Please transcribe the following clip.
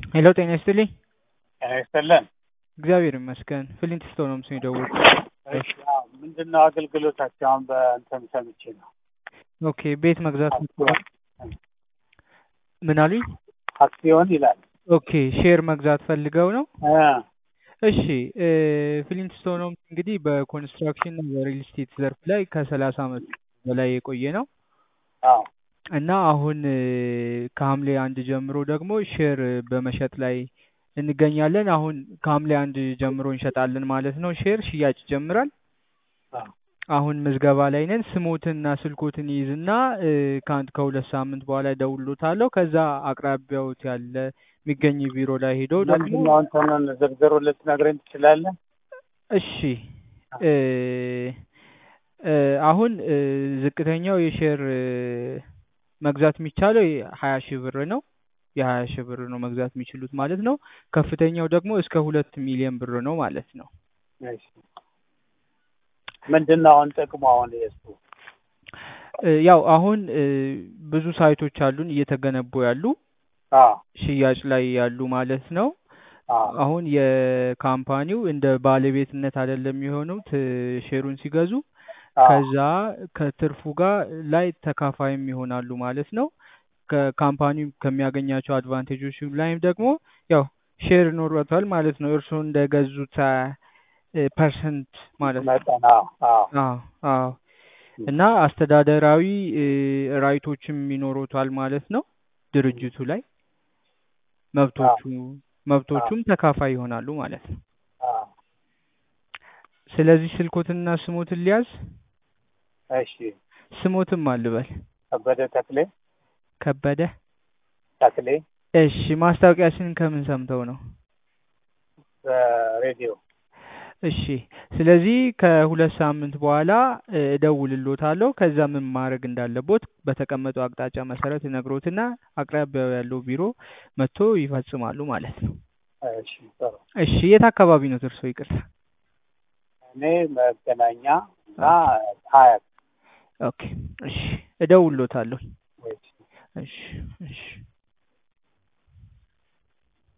ሄሎ ጤና ይስጥልኝ። ጤና ይስጥልን። እግዚአብሔር ይመስገን። ፍሊንት ስቶን ነው ምስኝ ደውል። እሺ፣ አዎ፣ ምንድን ነው አገልግሎታቸው? አሁን በእንትን ሰምቼ ነው። ኦኬ ቤት መግዛት ምን አሉኝ? አክሲዮን ይላል። ኦኬ ሼር መግዛት ፈልገው ነው። እ እሺ ፍሊንት ስቶን ነው እንግዲህ በኮንስትራክሽን እና በሪል ስቴት ዘርፍ ላይ ከሰላሳ ዓመት በላይ የቆየ ነው አዎ እና አሁን ከሐምሌ አንድ ጀምሮ ደግሞ ሼር በመሸጥ ላይ እንገኛለን። አሁን ከሐምሌ አንድ ጀምሮ እንሸጣለን ማለት ነው። ሼር ሽያጭ ይጀምራል። አዎ አሁን ምዝገባ ላይ ነን። ስሞትና ስልኮትን ይይዝና ከአንድ ከሁለት ሳምንት በኋላ እደውልሎታለሁ። ከዛ አቅራቢያዎት ያለ የሚገኝ ቢሮ ላይ ሄዶ ደግሞ ምንድን ነው እንትኑን ዝርዝሩን ልትነግረኝ ትችላለህ? እሺ እ እ አሁን እ ዝቅተኛው የሼር እ መግዛት የሚቻለው ሀያ ሺህ ብር ነው። የሀያ ሺህ ብር ነው መግዛት የሚችሉት ማለት ነው። ከፍተኛው ደግሞ እስከ ሁለት ሚሊዮን ብር ነው ማለት ነው። እሺ ምንድን ነው አሁን ጥቅሙ? አሁን የእሱ እ ያው አሁን እ ብዙ ሳይቶች አሉን እየተገነቡ ያሉ አዎ ሽያጭ ላይ ያሉ ማለት ነው። አዎ አሁን የካምፓኒው እንደ ባለቤትነት አይደለም የሆኑት እ ሼሩን ሲገዙ አዎ ከዛ ከትርፉ ጋር ላይ ተካፋይም ይሆናሉ ማለት ነው። ከካምፓኒው ከሚያገኛቸው አድቫንቴጆች ላይም ደግሞ ያው ሼር ኖሯታል ማለት ነው። እርስዎ እንደገዙት እ ፐርሰንት ማለት ነው። መጠን አዎ አዎ አዎ አዎ እና አስተዳደራዊ እ ራይቶችም ይኖሩታል ማለት ነው። ድርጅቱ ላይ መብቶቹ መብቶቹም ተካፋይ ይሆናሉ ማለት ነው። አዎ ስለዚህ ስልኮትንና ስሞትን ሊያዝ እሺ ስሞትም አልበል ከበደ ተክሌ ከበደ ተክሌ እሺ ማስታወቂያችንን ከምን ሰምተው ነው? በሬዲዮ እሺ ስለዚህ ከሁለት ሳምንት በኋላ እ እደውልልዎታለሁ። ከዛ ምን ማድረግ እንዳለቦት በተቀመጠው አቅጣጫ መሰረት ይነግሮትና አቅራቢያው ያለው ቢሮ መጥቶ ይፈጽማሉ ማለት ነው። እሺ ጥሩ እሺ የት አካባቢ ነው እርሶ? ይቅርታ። እኔ መገናኛ እና ሀያት ኦኬ እሺ እደውልልዎታለሁ። እሺ እሺ እሺ